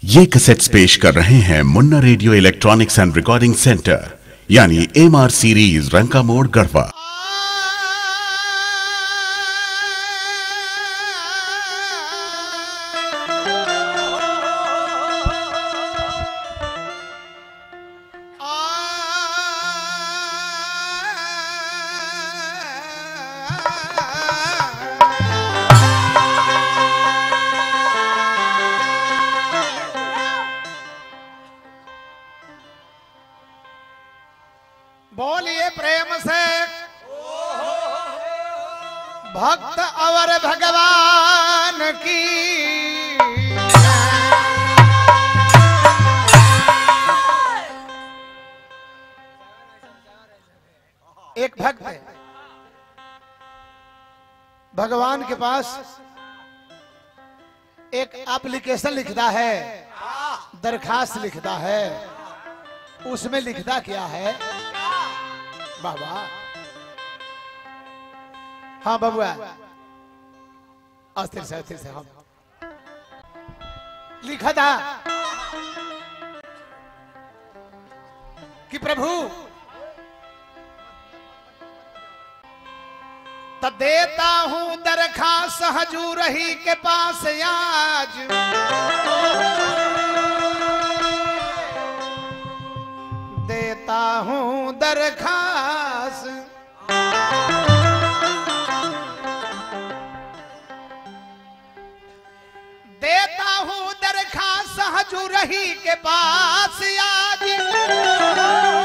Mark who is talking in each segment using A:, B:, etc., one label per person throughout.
A: ये कैसेट्स पेश कर रहे हैं Munna radio electronics and recording centre यानी M R series Ranka Mor Garhwa
B: बोलिए प्रेम से भक्त और भगवान की एक भक्त है भगवान के पास एक एप्लीकेशन लिखता है दरखास्त लिखता है उसमें लिखता क्या है बाबा हाँ बबुआ अस्थिर से अस्थिर से हम लिखा था कि प्रभु त देता हूं दरखास्त हजूर ही के पास आज देता हूं दरखास्त देता हूं दरखास्त हजूर ही के पास आज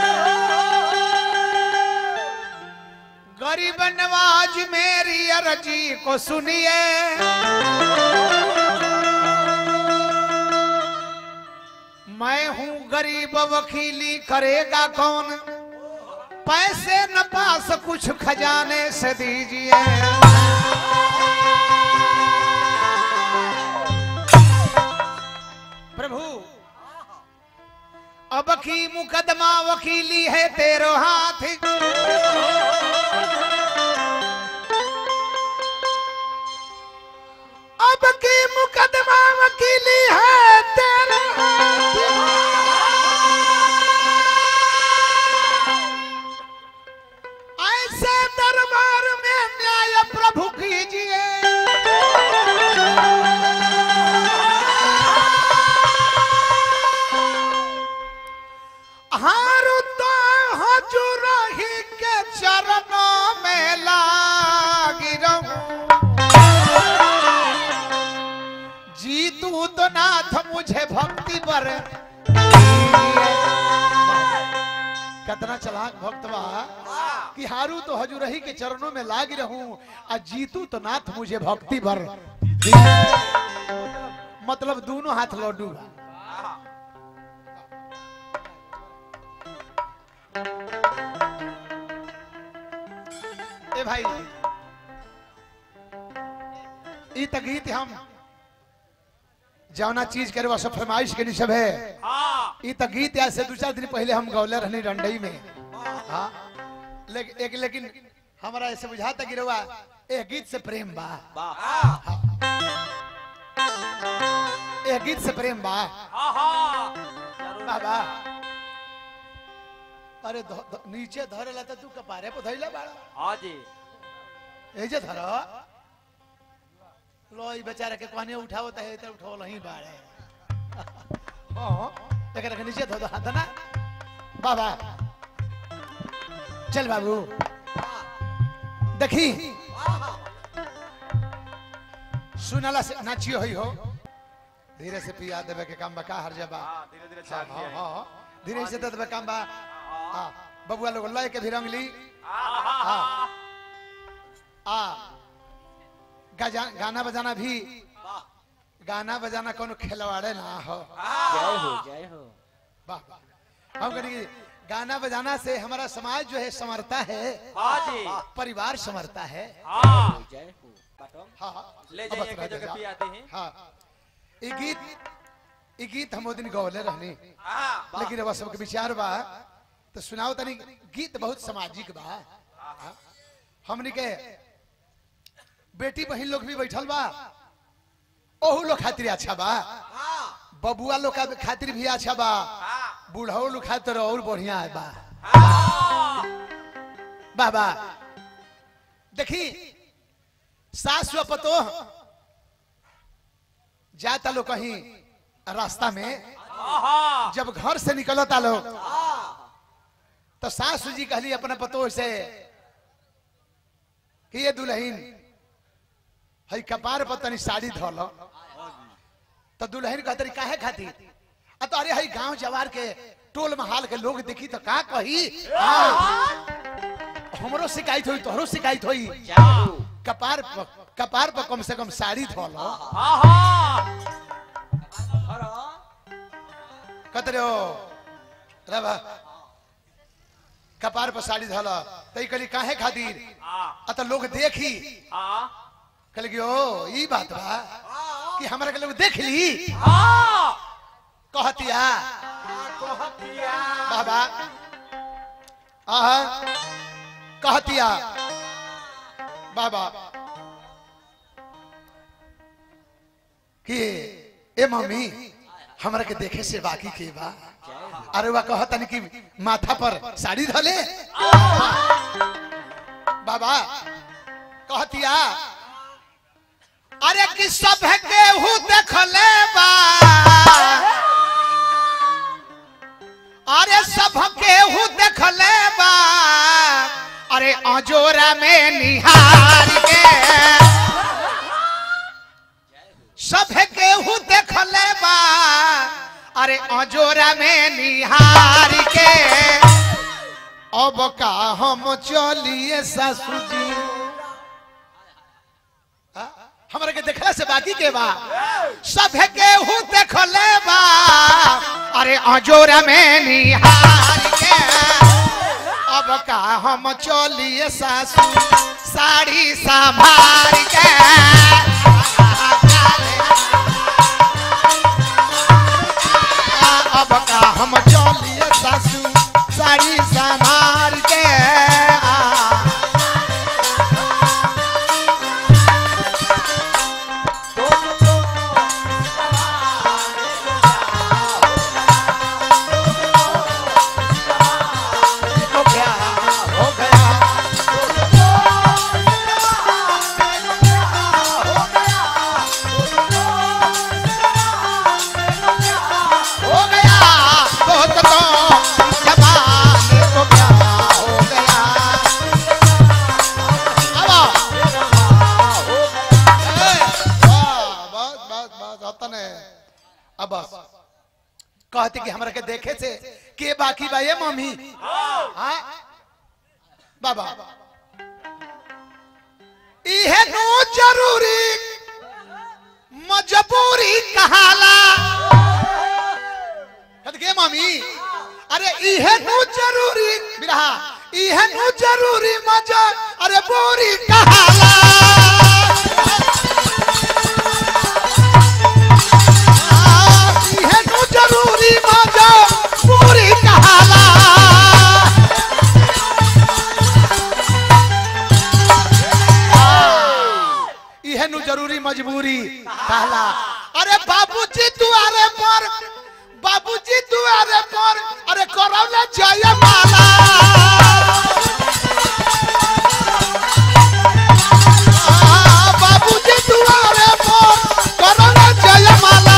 B: गरीब नवाज मेरी अर्जी को सुनिए मैं हूं गरीब वकीली करेगा कौन पैसे न पास कुछ खजाने से दीजिए प्रभु अब की मुकदमा वकीली है तेरो हाथ अब की मुकदमा वकीली है तेरे ऐसे दरबार में न्याय प्रभु कीजिए हारू तो हजूर ही के चरणों में लागी रहूं जीतू तो नाथ मुझे भक्ति पर कितना चलाक भक्त बा कि हारू तो हजूरही के चरणों में लाग रहूं आ जीतू तो नाथ मुझे भक्ति पर मतलब दोनों हाथ लड्डू बा ए भाई ई त गीत हम जौना चीज करे सब फरमाइश के सब है ई त गीत आज से दो चार दिन पहले हम गौले रहनी रंडई में हाँ लेकिन एक लेकिन हमारा ऐसे बुझाता कि रवा ए गीत से प्रेम बा ए गीत से प्रेम बा बाबा अरे ध- ध- नीचे धरेला त तू कपारे पे धइला बाड़ा
C: हाँ जी
B: ए जे धर लो ई बेचारा के कहने उठावत है त उठावल ही बाड़े हां एकरा के नीचे धो दो हाथ ना बाबा चल बाबू देखी सुनला से नाचियो होई हो धीरे से पिया देवे के काम बका हर जबा
C: हाँ धीरे धीरे
B: हाँ,
C: छाट
B: हाँ,
C: दिया
B: हाँ, धीरे से दे देवे काम बा हाँ बबुआ लोग लय के भी रंगली
C: हाँ
B: हाँ आ गजा, गाना बजाना भी गाना बजाना कोनो खिलवाड़े ना हो
C: जय हो जय हो
B: वाह वाह हम कहेंगे गाना बजाना से हमारा समाज जो है संवरता है
C: हाँ जी
B: परिवार संवरता है
C: हाँ जय हो बटो
B: हाँ हाँ
C: ले
B: अब
C: जाइए
B: बता
C: के
B: दे
C: जगह
B: जा।
C: पियाते हैं
B: हाँ ये गीत ये गीत हम वो दिन गौले रहनी
C: हाँ
B: लेकिन अब सबके विचार बा तो सुनाओ तनी गीत बहुत सामाजिक बा हाँ। हमनी के बेटी बहन लोग भी बैठल बा ओहू लोग खातिर अच्छा बा बबुआ लोग का खातिर भी अच्छा बा बूढ़ो लोग खातिर और बढ़िया है बा बाबा देखी सास व पतो जाता लोग कहीं रास्ता में जब घर से निकलता लोग तो सासू जी कहली अपने पतो से कि ये दुल्हन हई कपार पर तनी साड़ी धोल तो दुल्हन कहते रही काहे खाती आ तो अरे हई गांव जवार के टोल महाल के लोग देखी तो का कही हाँ। हमरो शिकायत होई तोहरो शिकायत होई
C: जय हो
B: कपार पर कपार पर कम से कम साड़ी धोल कहते रहे हो रवा कपार पर साड़ी धोल तई कहली काहे खातिर आ तो लोग देखी कहले कि ओ ई बात बा कि हमरा के लोग देख ली कहतिया बाबा आहा कहतिया बाबा कि ए मम्मी हमरा के देखे से बाकी के बा अरे वह कहतन कि माथा पर साड़ी धले बाबा कहतिया अरे कि सब केहू देखले बा अरे सब केहू देखले बा अरे अजोरा में निहार के सब केहू देखले बा अरे अजोरा में निहार के अब का हम चलिए सासू जी हाँ? हमरा के देखला से बाकी के बा सब केहू देखले बा अरे अजोरा में निहार के अब का हम चलिए सासू साड़ी संभार के अब का हम चलिए सासू साड़ी संभार के हो गया हो गया हो गया तो तो जवान को क्या हो गया अब ए, वाह, बस बस बस अतन है अब बस कहते कि हमरा के देखे से के बाकी बा ये मम्मी हाँ बाबा इहे नो जरूरी मजबूरी कहाला कहते के मम्मी अरे इहे नु जरूरी बिरहा इहे नु जरूरी मजा अरे बोरी कहाला आ, इहे नु जरूरी मजा बोरी कहाला इहे नु जरूरी मजबूरी कहला अरे बाबूजी दुआरे पर बाबूजी दुआरे पर अरे करौले जय माला आ, बाबूजी दुआरे पर करौले जय माला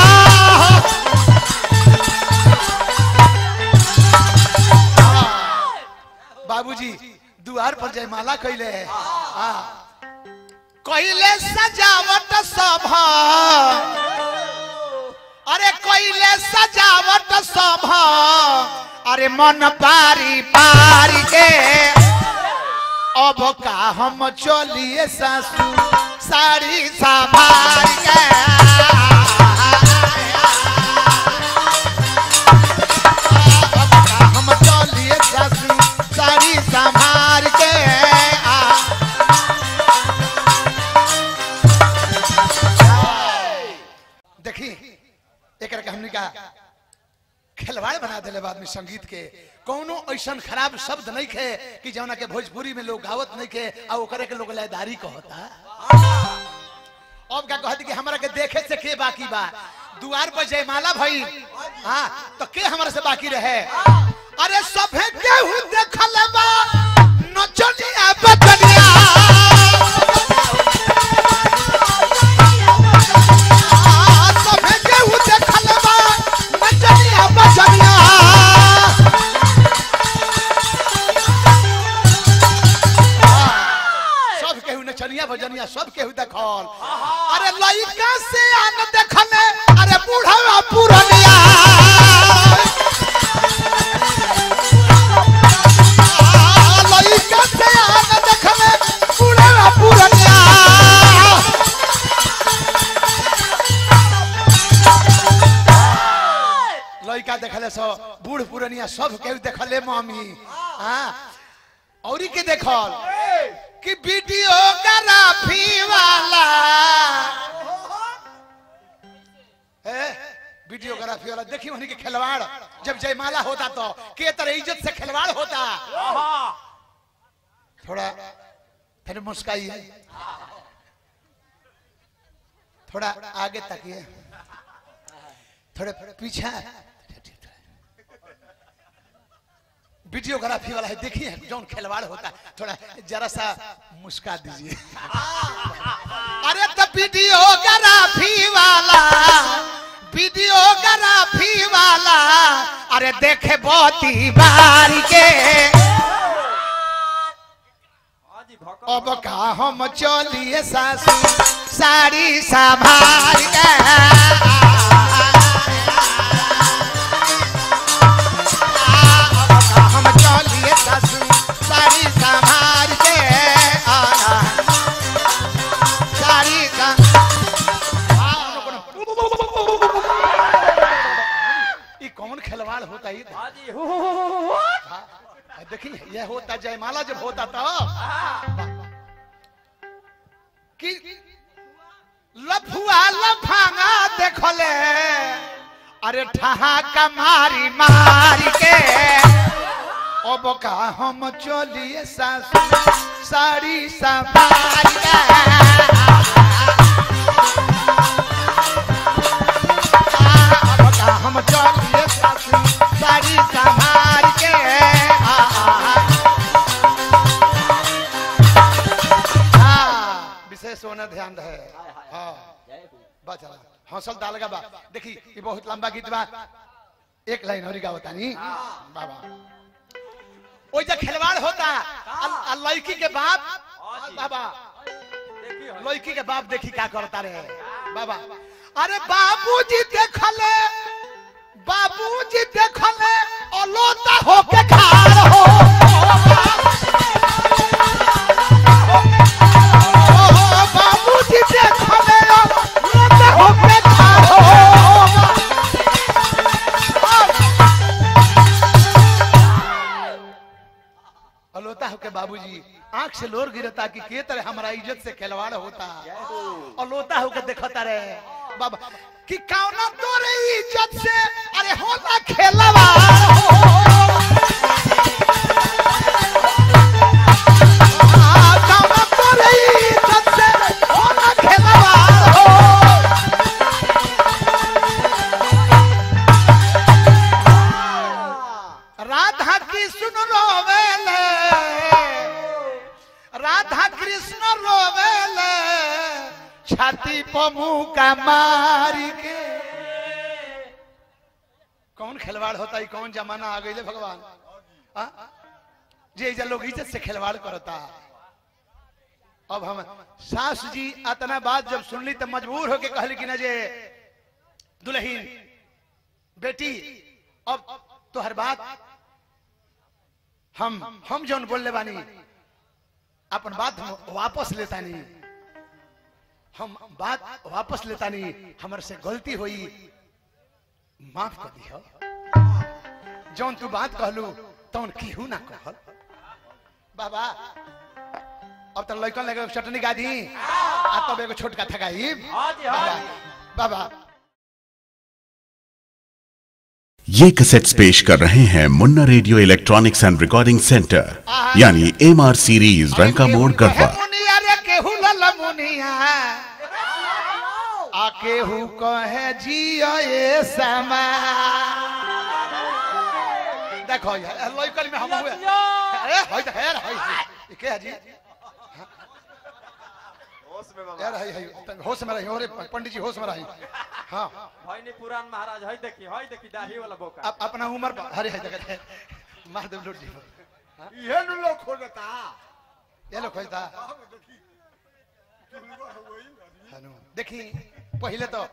B: बाबूजी दुआर पर जयमाला कैले है हाँ कैले सजावट सब अरे कैले सजावट सब अरे मन पारी पारी के अब का हम चलिए सासू साड़ी संभार के अब का हम चलिए सासू साड़ी संभार के आ देखी एक के हमने का खिलवाड़ बना दिले बाद में संगीत के कोनो ऐसा खराब शब्द नहीं खे कि जौना के भोजपुरी में लोग गावत नहीं खे आ ओकरे के लोग लयदारी कहता अब का कहती कि हमरा के देखे से के बाकी बा द्वार पर जयमाला भई हाँ तो के हमारे से बाकी रहे अरे सभे केहू देखल बा नचनिया बचनिया आ, सभे केहू देखल बा नचनिया बचनिया सब केहू नचनिया भजनिया सब केहू देखल अरे लइका से आन देखले अरे बूढ़ा पुरनिया आ, लइका से आन देखले बूढ़ा पुरनिया लइका देखले सो बूढ़ पुरनिया सब केहू देखले मम्मी हाँ औरी के देखल कि वीडियो ग्राफी वाला ए, वीडियोग्राफी वाला देखी उन्हीं के खिलवाड़ जब जयमाला होता तो के तरह इज्जत से खिलवाड़ होता थोड़ा फिर मुस्काइए थोड़ा आगे तकिए थोड़े पीछे वीडियोग्राफी वाला है देखिए जौन खिलवाड़ होता है थोड़ा जरा सा मुस्का दीजिए अरे तो वीडियोग्राफी वाला वीडियोग्राफी वाला अरे देखे बहुत बारी के
C: हाँ जी भौका
B: अब का हम चलिए सासू साड़ी संभाल के अब का हम चलिए सासू साड़ी संभाल के साड़ी का ई कौन खिलवाड़ होता है ये
C: हाँ जी हु हु हु हु हु
B: हाँ, देखिए यह होता जयमाला जब होता तो कि लफुआ लफांगा देखले अरे ठहाका मारी मारी के अब का हम चलिए सासू साड़ी संभाल के अब का हम चलिए सासू साड़ी संभाल के आ, आ, आ। हाँ, विशेष होना ध्यान रहे हाँ
C: जय हो
B: बा चला हौसल डाल बा देखी ये बहुत लंबा गीत बा एक लाइन और गावता नी बाबा ओइ जे खिलवाड़ होता अल- अल लड़की के बाप बाबा
C: देखिए
B: लड़की के बाप देखी का करता रहे बाबा अरे बाबूजी देखले बाबूजी देखले अलोता होके खाड़ हो ओ, बाबूजी देखले अलोता होके खाड़ हो अलोता होके बाबूजी आंख से लोर गिरता कि के तरह हमारा इज्जत से खिलवाड़ होता अलोता होके देखता रहे बाबा कि कौना तोरे इज्जत से अरे होला खेलवा कौना तोरे इज्जत से होला खेलवा राधा कृष्ण रोवेले राधा कृष्ण रोवेले छाती पर मुंह का मारी के कौन खिलवाड़ होता है कौन जमाना आ गई भगवान आ? जे जे लोग इज्जत से खिलवाड़ करता अब हम सास जी अतना बात जब सुनली तो मजबूर होके कहली कि ना जे दुल्हीन बेटी अब तोहर बात हम हम जौन बोलले बानी अपन बात हम वापस लेता नहीं हम बात वापस लेता नहीं हमर से गलती हुई माफ कर दियो जौन तू बात कहलू तौन केहू ना कहल बाबा अब तो लड़कन लगे चटनी गा दी आ तब एगो छोटका थकाई
C: हाँ जी हाँ जी
B: बाबा
A: ये कैसेट्स पेश कर रहे हैं Munna radio electronics and recording centre यानी M R series Ranka Mor Garhwa
B: मुनिया रे केहू लल मुनिया आ केहू कहे जियो ये समा देखो यार लइकन में हम हुए अरे होय त हेर होय ई के है जी
C: होश में बाबा
B: यार है है होश में रही अरे पंडित जी होश में रही हाँ
C: भाई ने पुरान महाराज हई देखी हई देखी दाढ़ी वाला बोका
B: अब अपना उम्र पर हरे है जगह मार दे लूट जी
D: ये नु लोग खोजता
B: ये लो खोजता हनु देखी पहले तो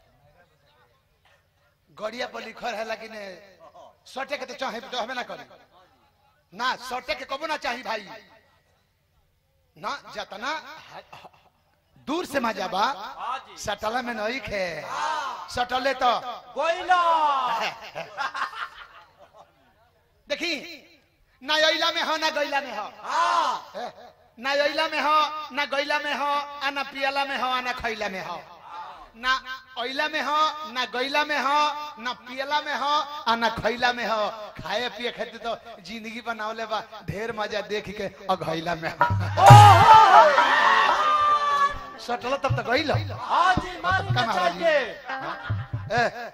B: गड़िया पर लिखल है लेकिन सटे के तो चाहे तो हमें ना करी ना सटे के कबो ना चाहिए भाई ना जतना दूर से मजा बा
C: हाँ जी
B: सटला में नहीं खे सटले तो
C: गोइला
B: देखी ना अइला में हो ना गैला में हो ए, ना अइला में हो ना गैला में हो आ ना पियला में हो आ ना खैला में हो ना अइला में हो ना गैला में हो ना पियला में हो आ ना खैला में हो खाए पिए खाते तो जिंदगी बनावले बा ढेर मजा देख के अघैला में हो सटल तब तक गइल
C: हाँ जी मारी
B: कम
C: के
B: आवाज
C: चाहिए
B: ए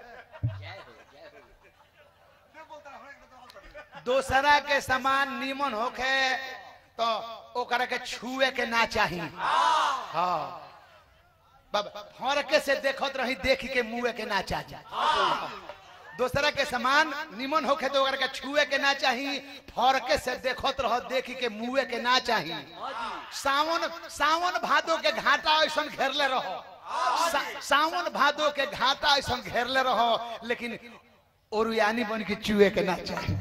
B: दोसरा के समान निमन होखे तो ओकरा के छुए के ना चाही हाँ बाबा फरके से देखत रही देख के मुए के ना चाही दोसरा के समान निमन होखे तो ओकरा के छुए के ना चाही फरके से देखत रह देख के मुए के ना चाही सावन सावन भादो के घाटा ऐसा घेरले रहो सा, सावन भादो के घाटा ऐसा घेरले रहो लेकिन ओरुयानी बन के चुए के ना चाही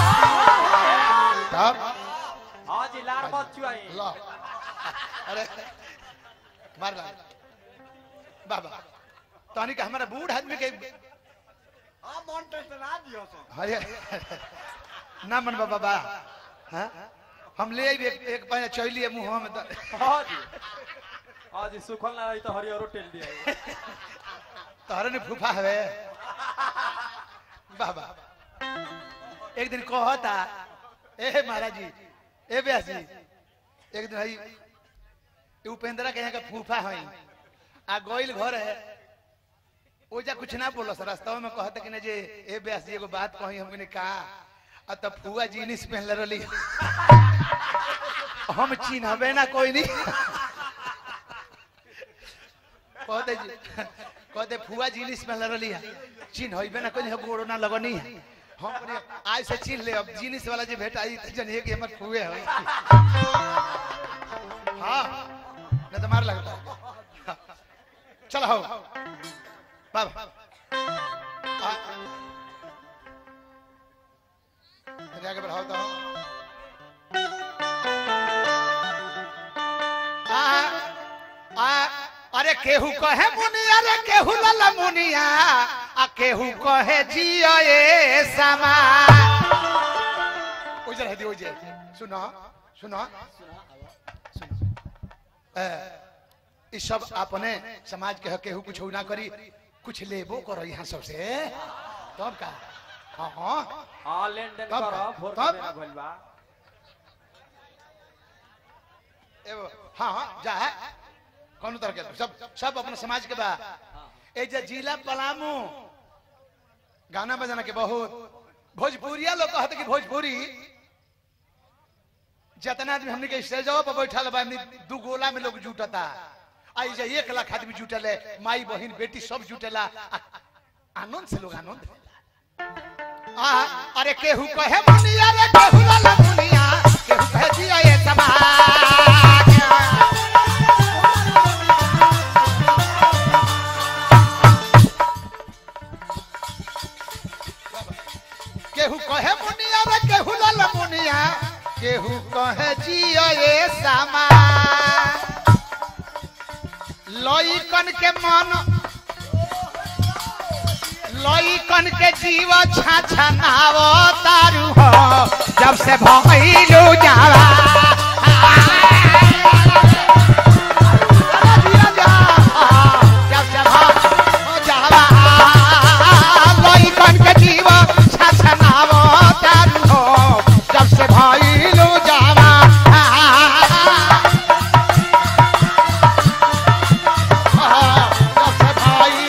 B: तब
C: हाँ जी लार मत चुआई
B: ला अरे मार ला बाबा तहनी के हमारा बूढ़ आदमी के
D: हां मन टेंशना दियो सो
B: अरे ना मन बाबा बा हाँ? हम ले आइब एक, एक पहले चैली मुंह में तो
C: हाँ जी हाँ जी सुखल ना रही तो हरियरो टेल दिया
B: तोहरे ने फूफा हवे बाबा एक दिन कहता ए महाराज जी ए व्यास जी एक दिन हई ए उपेंद्रा के यहाँ का फूफा हई आ गोइल घर है ओजा कुछ ना बोलो सर रास्ता में कहता कि ना जे ए व्यास जी एगो बात कही हमने कहा आ तब फुआ जीनिस पहनले रहली हम चिन्हबे ना कोई नहीं कहते जी कहते फुआ जीनिस में लड़ली है चिन्ह होइबे ना कोई गोड़ो ना लगनी है हम कहनी, आज से चिन्ह ले अब जीनिस वाला जे भेटाई त जनिए कि हमर फुए है हाँ न तो मार लगता है। चल हो बाबा आ- अरे आगे बढ़ाओ तो आ आ अरे केहू कहे मुनिया रे केहू लला मुनिया आ केहू कहे जियो ए समा उजर है दी उजर सुनो सुनो ए, ई सब अपने समाज के ह केहू कुछ ना करी कुछ लेबो करो यहाँ सबसे तब का हाँ हाँ
C: हाँ लेन देन
B: तब-
C: करो भोर
B: तब-
C: मेरा भइल बा
B: एगो हाँ हाँ जा है कौन तरह के सब सब अपने समाज के बा ए जे जिला पलामू गाना बजाना के बहुत भोजपुरिया लोग कहते कि भोजपुरी जितना आदमी हमने के स्टेजवा पर बैठल बा हमनी दू गोला में लोग जुटता आई जे एक लाख आदमी जुटल है माई बहिन बेटी सब जुटेला आ- आनंद से लोग आनंद लेला। आ अरे केहू कहे मुनिया रे केहू लाला मुनिया केहू कहे जिया ये समाज केहू कहे मुनिया रे केहू लाला मुनिया केहू कहे जिया ये समाज लइकन के मन लइकन के जीव छाछा नाव तारू हो जब से भइलू जावा जब से भइलू जावा, लइकन के जीव छाछा नाव तारू हो जब से भइलू जावा जब से भइलू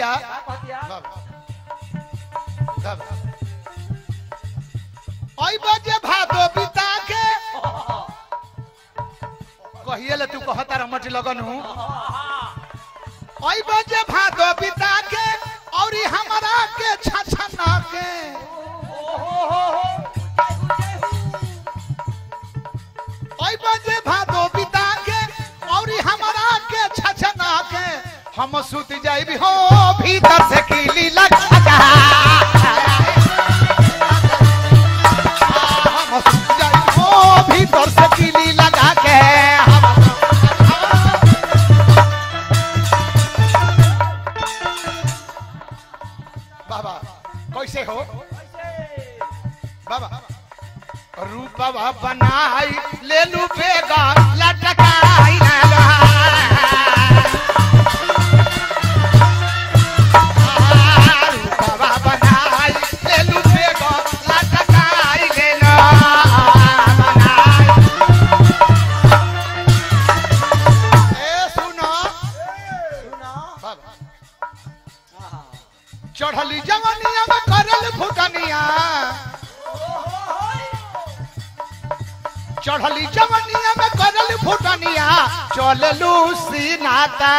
B: कहतिया
C: कहतिया
B: बाबा बाबा ओई बजे भादो बिता के कहिए ले तू कहता रमट लगन हूँ ओई बजे भादो बिता के और ई हमरा के छछना के ओई बजे भादो बिता के और ई हमरा के छछना के हम सुत जाइबी हो भीतर से कीली लगा हम सुत जाइबी हो भीतर से कीली लगा के हम बाबा कैसे हो बाबा रूपवा बनाई ले लू बेगा लटकाई ना रूपवा बनाई ले लू बेगा लटकाई ले ना बनाई ए सुनो बाबा चढ़ली जवनिया में करल फुटनिया चढ़ली जवनिया में करल फुटनिया चललू सीनाता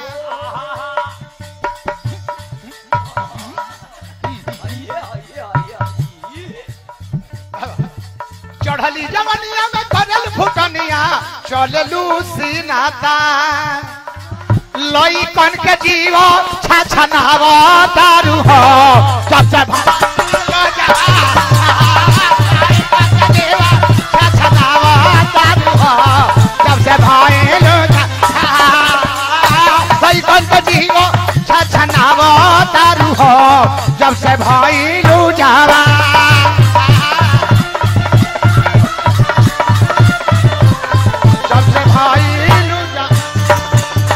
B: चढ़ली जवनिया में करल फुटनिया चललू सीनाता लई कन के जीव छछनाव दारू हो सबसे सबसे भयलू लई कन के जीव छछनाव दारू हो जब से भयलू जावा जब से भयलू जावा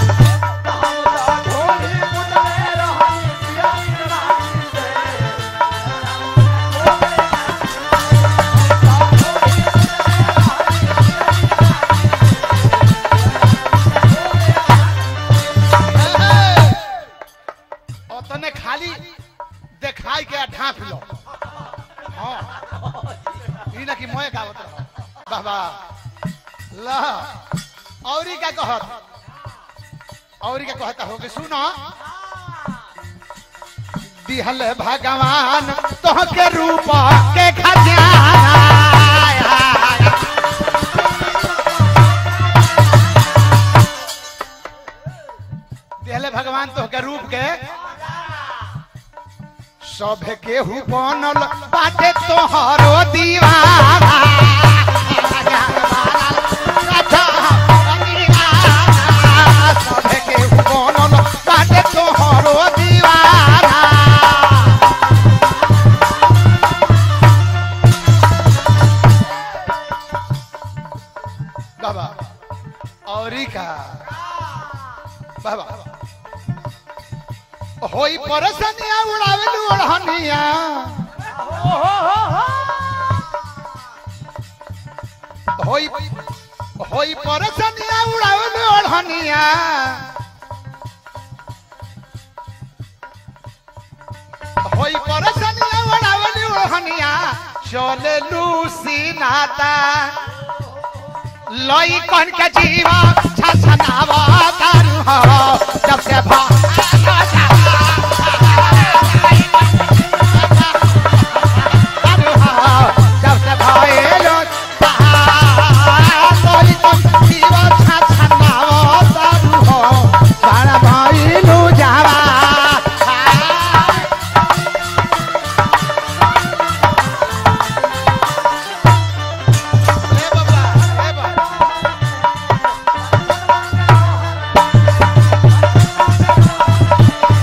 B: तने खाली देखाई के ढांप लो हाँ ई ना कि मोए गावत रहो बाबा ला औरी का कहत औरी का कहता होगे सुनो दिहल भगवान तोह के रूप के खजाना दिहले भगवान तोह के रूप के सब केहू बनल बाटे तोहरो दीवाना सब केहू बनल बाटे तोहरो दीवाना बाबा औरी का बाबा होई परसनिया उड़ावेलू ओढ़निया होई होई परसनिया उड़ावेलू ओढ़निया होई परसनिया उड़ावेलू ओढ़निया चले लूसी नाता लई कन के जीवा छछनावा तारू हो जब से भा तारू हो जब से भइलो लई कन के जीवा छछनावा तारू हो सारा भइलू जावा ए बाबा ए बाबा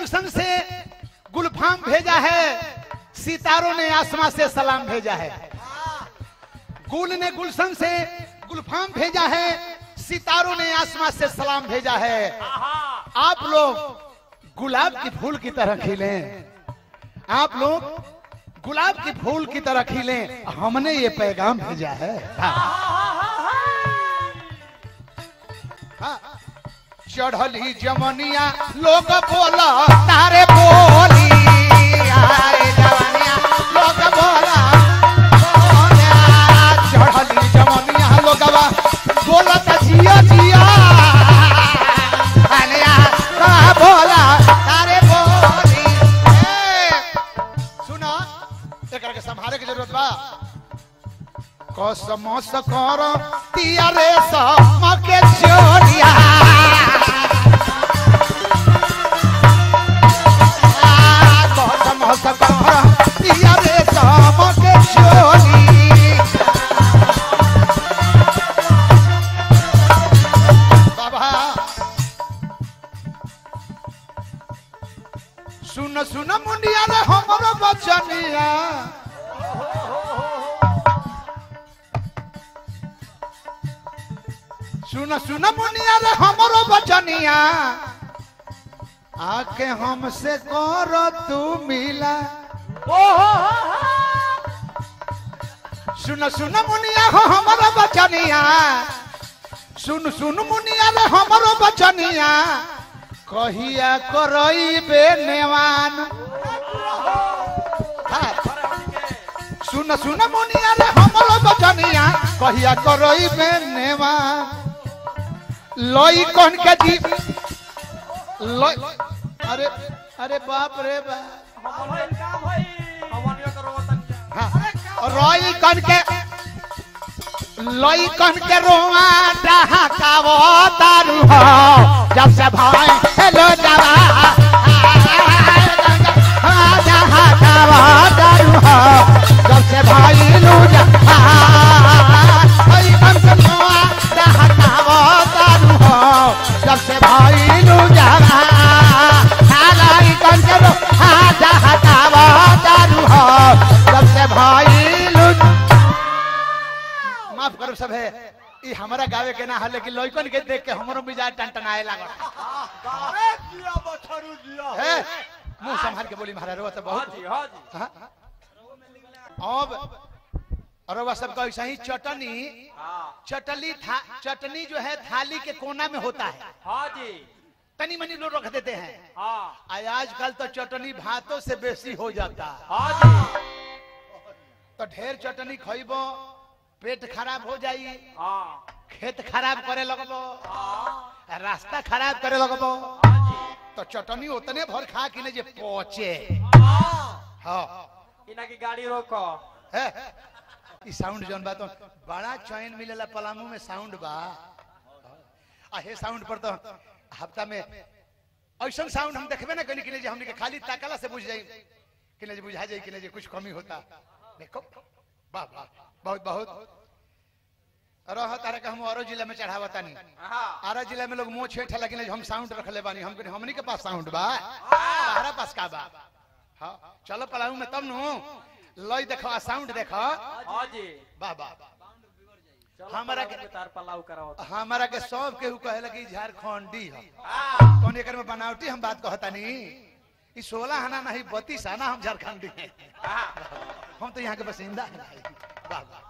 B: गुलशन से गुलफाम भेजा है सितारों ने आसमां से सलाम भेजा है गुल ने गुलशन से गुलफाम भेजा है सितारों ने आसमां से सलाम भेजा है आप लोग गुलाब की फूल की तरह खिले आप लोग गुलाब की फूल की तरह खिले हमने ये पैगाम भेजा है हाँ। चढ़ली जमनिया लोग बोला तारे बोली आए जवनिया लोग बोला बोला। चढ़ली जमनिया लोगवा बोलत जिया जिया अलिया का बोला तारे बोली ए, सुना एकरा के संभाले के जरूरत बा कसम से कर तिया रे समके छोड़िया कसम से कर तिया रे समके छोड़ी बाबा सुन सुन मुंडिया रे हमरो बचनिया सुन सुन मुनिया रे हमरो बचनिया आके हमसे कर तू मिला सुन सुन मुनिया हो हमरो बचनिया सुन सुन मुनिया रे हमरो बचनिया कहिया करई बे नेवान हाँ। सुन सुन मुनिया रे हमरो बचनिया कहिया करई बे नेवान लई कौन के जी लई अरे अरे बाप रे बाप हाँ, रोई कन के लई कन के रोआ डहाकावो दारू हो जब से भाई हेलो जवा डहाकावो दारू हो जब से भाई लू जा लई कन के रोआ डहाकावो दारू हो जब से भाई लू जावा लई कन के रोआ डहाकावो दारू हो जब से भाई लू माफ करो सब है ई हमारा गावे के ना है लेकिन लइकन के देख के हमरो मिजाज टनटनाए लागल
D: अरे जिया बछरू जिया
B: है मुंह संभाल के बोली महाराज रो तो बहुत
C: हाजी हाजी
B: हाँ? अब अरे वह सब ऐसा ही चटनी
C: हाँ
B: चटली था चटनी जो है थाली के कोना में होता है
C: हाजी
B: तनी मनी लोग रख देते हैं
C: हाँ
B: आज आजकल तो चटनी भातों से बेसी हो जाता है
C: हाजी
B: तो ढेर चटनी खइबो पेट खराब हो जाई
C: हाँ
B: खेत खराब करे लगबो
C: हाँ
B: रास्ता खराब करे लगबो
C: हाजी
B: तो चटनी उतने भर खा कि जे पहुंचे
C: हाँ
B: हाँ
C: इना की गाड़ी रोको
B: है ई साउंड जौन बा तो बड़ा चैन मिलेला पलामू में साउंड बा आ हे साउंड पर तो हफ्ता में ऐसा साउंड हम देखबे ना कनी कि जे हमनी के खाली ताकला से बुझ जाई कि जे बुझा जाई कि जे कुछ कमी होता देखो वाह वाह बहुत बहुत रह तारे का हम औरो जिला में चढ़ावता नहीं
C: हाँ
B: आरा जिला में लोग मुंह छेठ लगिन हम साउंड रखले बानी हम कहनी, हमनी के पास साउंड बा हमारा पास का बा हाँ चलो पलाऊ में तब नु लई देखो आ साउंड देखो
C: हाजी
B: वाह वाह
C: चलो
B: हमारा
C: पलाऊ में तार पलाऊ कराओ
B: हमारा के सब केहू कहे लगी झारखंडी है
C: हाँ
B: कौन एकर में बनावटी हम बात कहता नहीं ई सोलह आना नहीं बत्तीस आना हम झारखंडी हैं
C: हाँ
B: हम तो यहाँ के बसिंदा हैं भाई। वाह वाह